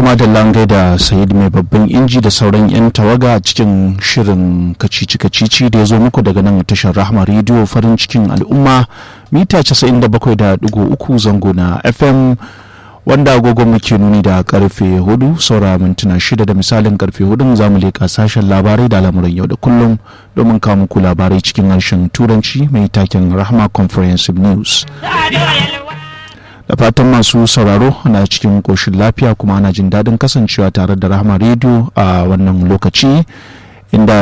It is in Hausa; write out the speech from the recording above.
da langai da sayid mai babban inji da sauran 'yan tawaga a cikin shirin kacici-kacici da ya zo muku daga nan tashar rahama rediyo farin cikin al'umma mita 97.3 zango na fm wanda agogon muke nuni da karfe hudu saura mintuna shida da misalin karfe hudun za mu leƙa sashen labarai da al'amuran yau da kullum domin kawo muku labarai cikin harshen turanci mai taken rahama comprehensive news da fatan masu sauraro na cikin koshin lafiya kuma ana jin daɗin kasancewa tare da rahama rediyo a wannan lokaci inda